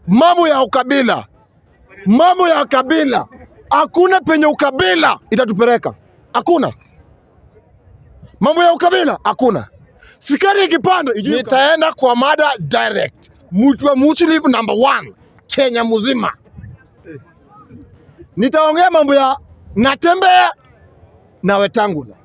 mambo ya ukabila, mambo ya kabila, hakuna penye ukabila itatupeleka, hakuna mambo ya ukabila, hakuna. Sikari ikipanda, nitaenda kwa mada direct. Mtu wa Muslim number one Kenya mzima, nitaongea mambo ya Natembeya na Wetangula.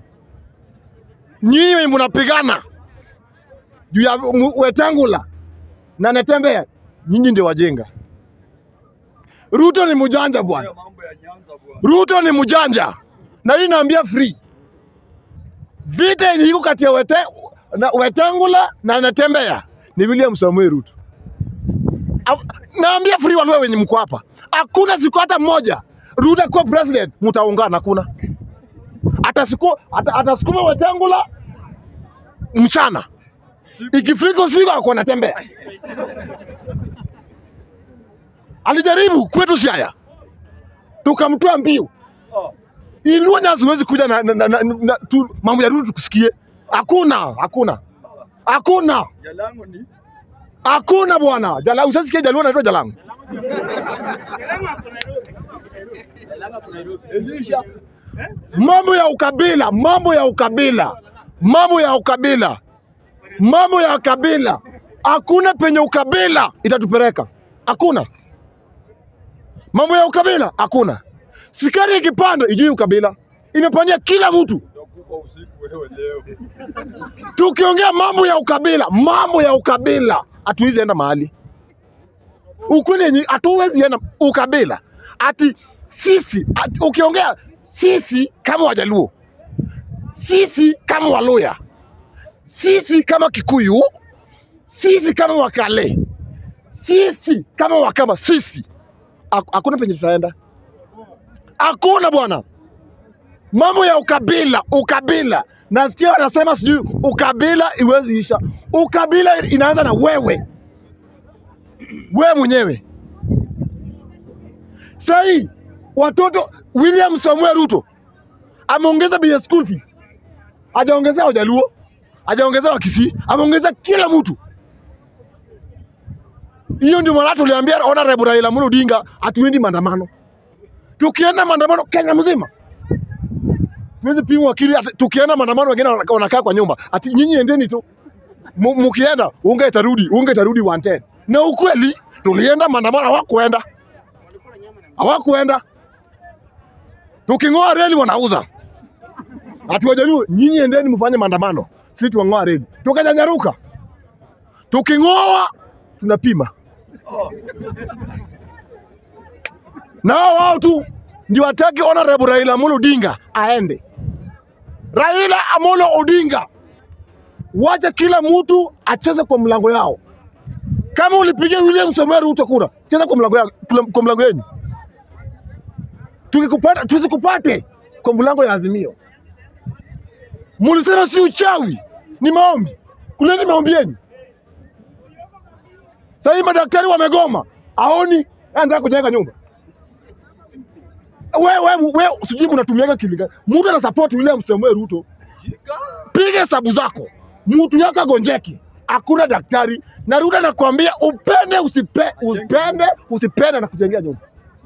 Nyinyi mnapigana juu ya mu- Wetangula na Natembeya, nyinyi ndio wajinga. Ruto ni mjanja bwana, mambo ya Nyanza bwana. Ruto ni mjanja, na hii naambia free. Vita yenye iko kati ya wete, na Wetangula na Natembeya ni William Samuel Ruto. Au- Naambia free walio wenye mko hapa, hakuna siku hata moja Ruto kuwa president mtaungana, hakuna atasiku ata- atasukuma Wetangula mchana, ikifika usiku ako anatembea. Alijaribu kwetu Siaya, tukamtoa mbiu Oh, Inua Nyanza huwezi kuja na, na, na, na, na tu, mambo ya Ruto tukusikie. Hakuna, hakuna, hakuna, Jalango ni hakuna bwana. Jala, usasikia Jaluo anaitwa Jalango. Elisha. Mambo ya ukabila, mambo ya ukabila, mambo ya ukabila, mambo ya ukabila, hakuna penye ukabila itatupeleka, hakuna. Mambo ya ukabila hakuna. Sikari ikipanda ijui ukabila, imepandia kila mtu. Utakufa usiku wewe leo. Tukiongea mambo ya ukabila, mambo ya ukabila, hatuwezi enda mahali. Ukweli yenye hatuwezi enda ukabila, ati sisi ati, ukiongea sisi kama Wajaluo, sisi kama Waluya, sisi kama Kikuyu, sisi kama Wakale, sisi kama Wakamba, sisi Hak- hakuna penye tutaenda, hakuna bwana mambo ya ukabila ukabila nasikia wanasema sijui ukabila iwezi isha ukabila inaanza na wewe wewe mwenyewe sahii watoto william samuel ruto ameongeza bei ya school fees hajaongezea wajaluo hajaongezea wakisii ameongeza kila mtu hiyo ndio maana tuliambia honorable raila amolo odinga hatuendi maandamano tukienda maandamano kenya mzima tuwezi pimwa akili. ati Tukienda maandamano wengine wana- wanakaa kwa nyumba, ati nyinyi endeni tu, Mu- mkienda unga itarudi, unga itarudi 110. Na ukweli tulienda maandamano, hawakuenda hawakuenda. Tuking'oa reli wanauza, ati Wajaluo nyinyi endeni mfanye maandamano, sisi tuang'oa reli. Tukanyanyaruka, tuking'oa tunapima nao wao tu ndio wataki honorable Raila Amolo Odinga aende. Raila Amolo Odinga, wacha kila mtu acheze kwa mlango yao. Kama ulipigia William Samoei Ruto kura, cheza kwa mlango yao, kwa mlango yenu. Tukikupata tusikupate kwa mlango ya Azimio. Mulisema si uchawi, ni maombi. Kuleni maombi yenu. Sasa hivi madaktari wamegoma, aoni anataka kujenga nyumba wewe wewe wewe sijui mnatumiaga kilinga. Mtu ana support William Samoei Ruto, Shika. piga hesabu zako, mtu yako agonjeki, hakuna daktari na Ruto anakuambia upende usipe, upende usipende na kujengea nyumba.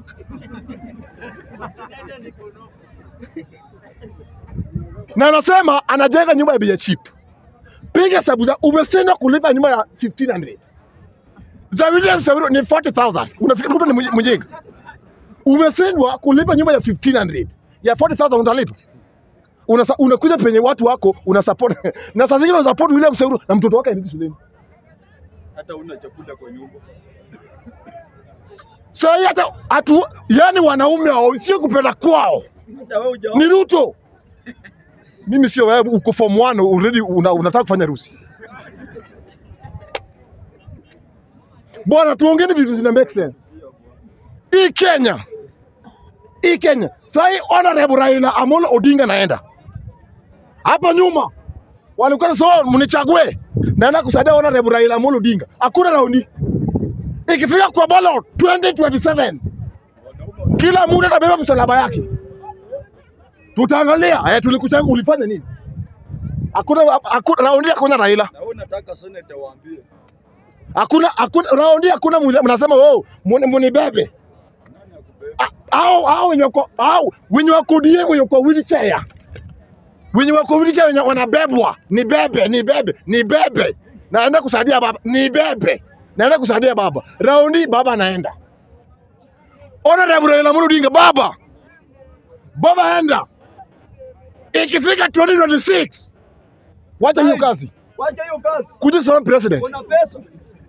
na anasema anajenga nyumba ya bei ya cheap. Piga hesabu zako, umeshindwa kulipa nyumba ya 1500 za William Samoei Ruto ni 40000 unafikiri Ruto ni mj- mjinga? umeshindwa kulipa nyumba ya 1500 ya 40000 utalipa Unasa, unakuja penye watu wako una support na saa zingine una support William Samoei na mtoto wake aendi shuleni. Hata una chakula kwa nyumba. Sasa hii hata hatu, yani wanaume hao sio kupenda kwao, Hata wewe huja ni Ruto. Mimi sio wewe, uko form 1 already una, unataka kufanya rusi bwana. Tuongeni vitu zina make sense. Hii Kenya, hii Kenya sasa hii honorable Raila Amolo Odinga naenda hapa nyuma walikuwa so mnichague, naenda kusaidia honorable Raila Amolo Odinga. Hakuna raundi ikifika kwa ballot 2027 kila mtu atabeba msalaba yake, tutaangalia eh, tulikuchagua ulifanya nini? Hakuna hakuna raundi, hakuna Raila. na wewe unataka seneta waambie. Hakuna hakuna raundi hakuna mwenye- mnasema oh, muni- munibebe. Nani akubeba? Ah, Hao hao wenye wako hao wenye wako die wenye kwa wheelchair. Wenye wako wheelchair wenye wanabebwa, ni bebe, ni bebe, ni bebe. Naenda kusaidia baba, ni bebe. Naenda kusaidia baba. Raundi baba anaenda. Honorable Raila Amolo Odinga baba. Baba enda. Ikifika 2026 wacha hiyo kazi. Wacha hiyo kazi. Kuja sema president. Una pesa.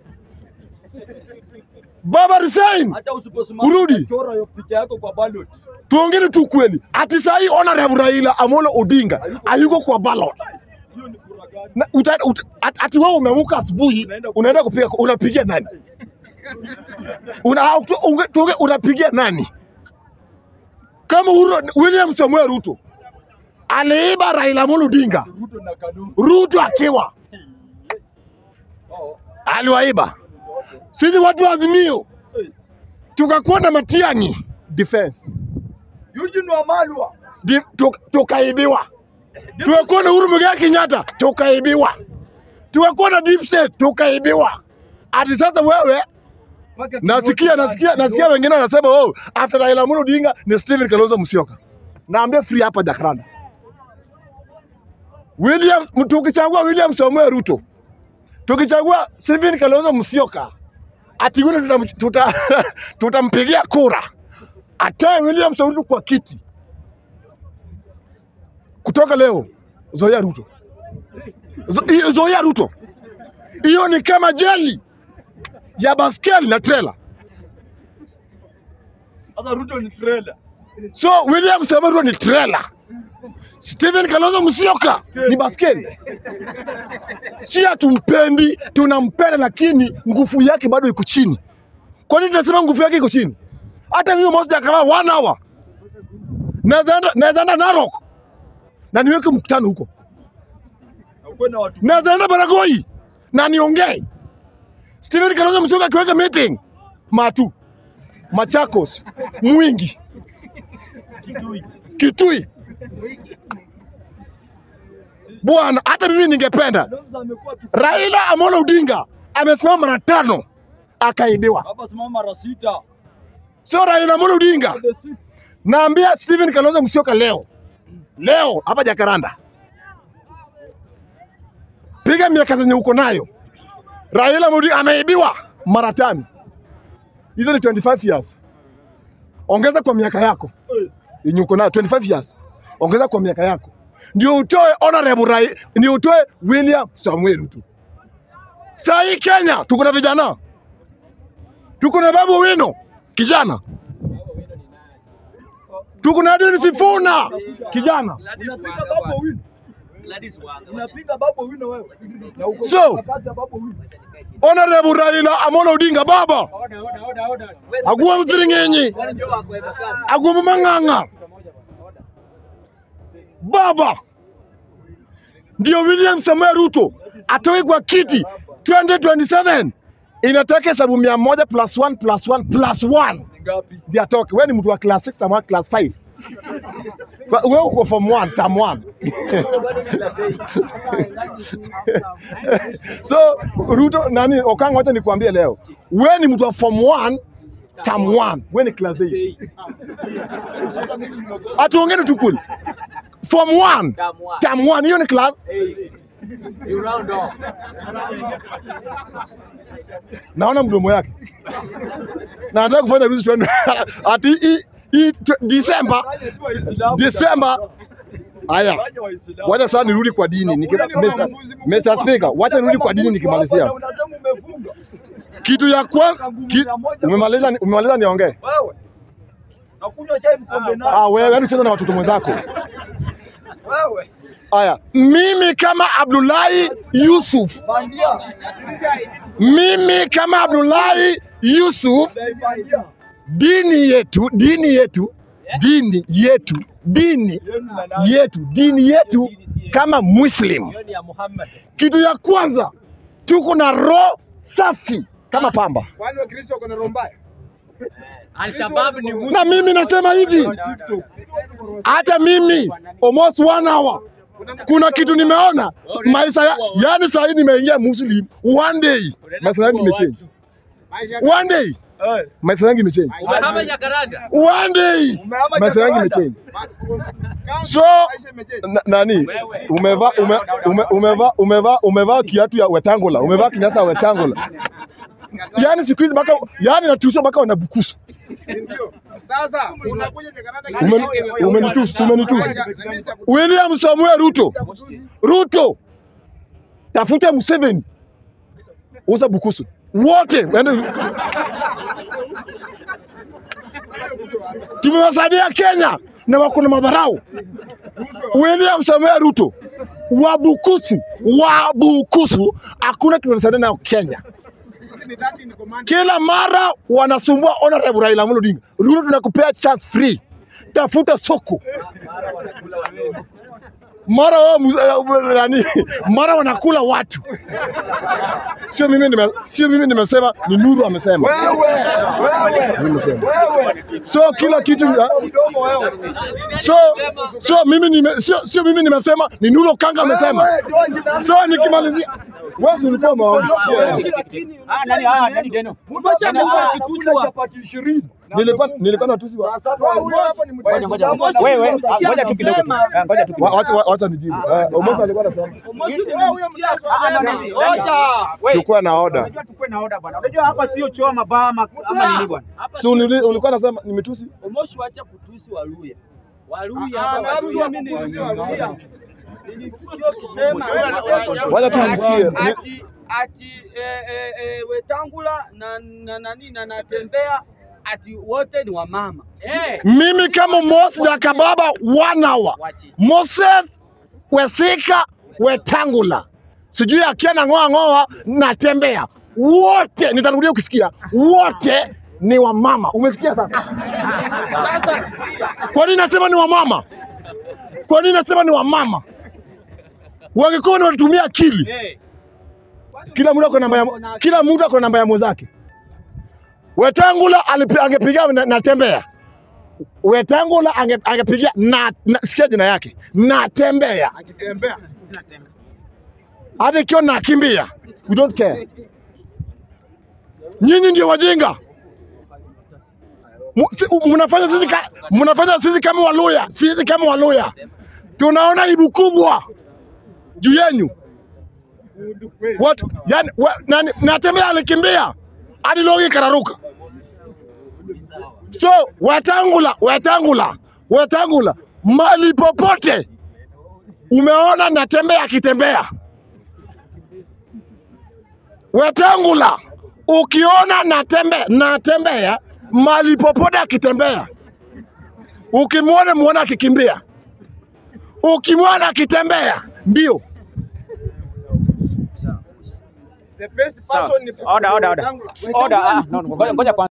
Baba resign. Hata usiposimama Urudi. chora hiyo picha yako kwa ballot. Tuongeni tu kweli. Ati sahi Honorable Raila Amolo Odinga hayuko kwa ballot. Hiyo ni kura gani? Na, uta, uta, at, ati wewe umeamka asubuhi Unaenda- unaenda kupiga unapigia nani? Una, tu- unge- tuonge- unapigia nani? Kama Uru, William Samuel Ruto aliiba Raila Amolo Odinga, Ruto na Kalungu. Ruto akiwa Oh. aliwaiba. Sisi watu wa Azimio Hey. tukakuwa na Matiang'i defense Eugene Wamalwa. Di- tu- tukaibiwa. Tukakuwa na Uhuru Muigai Kenyatta tukaibiwa. Tukakuwa na deep state tukaibiwa. Hadi sasa wewe Mpaka nasikia Kibaki nasikia Kibaki. nasikia wengine wanasema oh, after Raila Amolo Odinga ni Stephen Kalonzo Musyoka. Naambia free hapa Jacaranda. William tukichagua William Samuel Ruto. Tukichagua Stephen Kalonzo Musyoka. Ati yule tutam- tuta tutampigia kura. Atoe William Samuel Ruto kwa kiti. Kutoka leo Zoea Ruto. Zo, hiyo Zoea Ruto. Hiyo ni kama jeli ya baskeli na trailer. Sasa Ruto ni trailer. So William Samoei Ruto ni trailer. Stephen Kalonzo Musyoka ni baskeli. Si hatumpendi, tunampenda, lakini nguvu yake bado iko chini. Kwa nini tunasema nguvu yake iko chini? Hata mimi Moses akawa one hour naweza enda- naweza enda Narok na niweke mkutano huko, Na uko na watu naweza enda Baragoi na niongee. Stephen Kalonzo Musyoka akiweka meeting Matu, Machakos, Mwingi, Kitui. Kitui. Bwana, hata mimi ningependa Kalonzo amekuwa akisema Raila Amolo Odinga amesimama mara tano akaibiwa. hapa simama mara sita. Sio Raila Amolo Odinga. The six. Naambia Stephen Kalonzo Musyoka leo, leo hapa Jakaranda, piga miaka zenye uko nayo. Raila Amolo Odinga ameibiwa mara tano, hizo ni 25 years. Ongeza kwa miaka yako Eh, yenye uko nayo 25 years, ongeza kwa miaka yako ndio utoe honorable Rai, ndio utoe William Samuel Ruto. Saa hii Kenya tuko na vijana, tuko na Babu Owino kijana, tuko na Edwin Sifuna kijana. Unapiga babu wino. Unapiga babu wino wewe. Na uko So- kwa kazi ya babu wino. Honorable Raila Amolo Odinga baba aguwa mthiring'enyi aguwa mang'ang'a baba ndio William Samuel Ruto atoe kwa kiti 2027 inataka hesabu mia moja plus one plus one plus one Ni ngapi? ndio atoke. Wewe ni mtu wa class 6 ama class 5? Kwa- Wewe uko form 1, term 1. so Ruto nani Okanga, wacha nikwambie leo, wewe ni mtu wa form 1 term 1, wewe ni class 8. Atuongeni tu kweli. Form 1 term 1, hiyo ni class naona mdomo yake na anataka kufanya rusi twende ati hii- hii tw- Disemba Fanye tu Waislamu. Disemba. Haya, Fanye Waislamu. wacha sasa nirudi kwa dini niki, Wewe ni kama Mr. mbuzi Mr. mkubwa. Speaker, wacha nirudi kwa dini Kama nikimalizia. mbuzi wako na unasema umefunga. Kitu ya kwanza ki, umemaliza umemaliza niongee. Wewe. Nakunywa chai mkombe nani? Ah, wewe yani ucheza na watoto mwenzako. Wewe. Haya, mimi kama Abdullahi Yusuf, Bandia. mimi kama Abdullahi Yusuf, Bandia. dini yetu, dini yetu, dini yetu, dini Yenu na nani? yetu, dini yetu kama Muslim, kitu ya kwanza tuko na roho safi kama pamba, Kwani Wakristo wako na roho mbaya? Al-Shabaab ni Muslim. na mimi nasema hivi, TikTok. hata mimi almost one hour kuna kitu nimeona maisha ya, yani saa hii nimeingia Muslim one day maisha yangu imechange one day maisha yangu imechange Umehama Jakaranda. one day maisha yangu imechange so na, nani umevaa ume, ume, umevaa umevaa umevaa kiatu ya Wetangula umevaa kinyasa ya Wetangula yani siku hizi mpaka yani natusha mpaka wanabukusu Sasa unakuja Jakarta Umen- umenitusi umenitusi William Samuel Ruto Ruto tafuta Museveni uza Bukusu wote waende. Tumewasaidia Kenya na wako na madharau. William Samuel Ruto wa Bukusu wa Bukusu, hakuna kitu wanasaidia nayo Kenya. Sisi ni 30 in command. Kila mara wanasumbua honorable Raila Amolo Odinga. Ruto tunakupea chance free, tafuta soko. Mara wao mus- eh, nani, mara wanakula watu. Sio mimi nime, sio mimi nimesema, ni Nuru amesema. Mimi nimesema. So kila kitu ya- so so mimi nime, sio sio mimi nimesema, ni Nuru Kanga amesema. So nikimalizia wewe si ulikuwa maoni. Ah, nani ah, nani Deno? Nilikuwa nilikuwa natusi wa Ngoja ngoja. Wewe ah, ngoja tu kidogo. Ah, Ngoja tu Wa- kidogo. wacha wacha nijibu. Eh, Omosa alikuwa anasema Ah, no, no, no. Wewe, chukua na order. Unajua tukue na order bwana. Unajua hapa sio choo mabaa ama ama nini bwana? Si uli- ulikuwa unasema nimetusi? Omoshi wacha kutusi Waluya. Waluya Ah, sababu Waluya mimi kutusi nilisikia Waluya. nilisikia ukisema Wacha tu nimsikie. Ni- ati ati eh, eh, eh, Wetangula na na nani na natembea ati wote ni wamama. Mimi kama Moses ya Kababa one hour. Moses Wesika Wetangula. Sijui akiana ngoa ngoa natembea. Wote nitarudia ukisikia. Wote ni wamama. Umesikia sasa? Sasa sikia, Kwa nini nasema ni wamama? Kwa nini nasema ni wamama? Wangekuwa ni wanatumia akili. eh, Kila mtu ako namba ya kila mtu ako namba ya mwenzake. Wetangula alipi- angepiga na, natembea. Wetangula ange, angepigia na, na sikia jina yake natembea, Akitembea. hata ikiwa nakimbia, we don't care. Nyinyi ndio wajinga. Mu- si- Mnafanya sisi ka, mnafanya sisi kama Waluya, sisi kama Waluya tunaona aibu kubwa juu yenyu. Watu yani, wa, nani, natembea alikimbia hadi logi kararuka. So Wetangula, Wetangula, Wetangula, mali popote umeona natembea akitembea. Wetangula, ukiona natembea natembea mali popote akitembea, ukimwona muona akikimbia, ukimwona akitembea mbio The best person ni Order, order, order. Wetangula. Order. Ah, no, no, ngoja ngoja kwanza.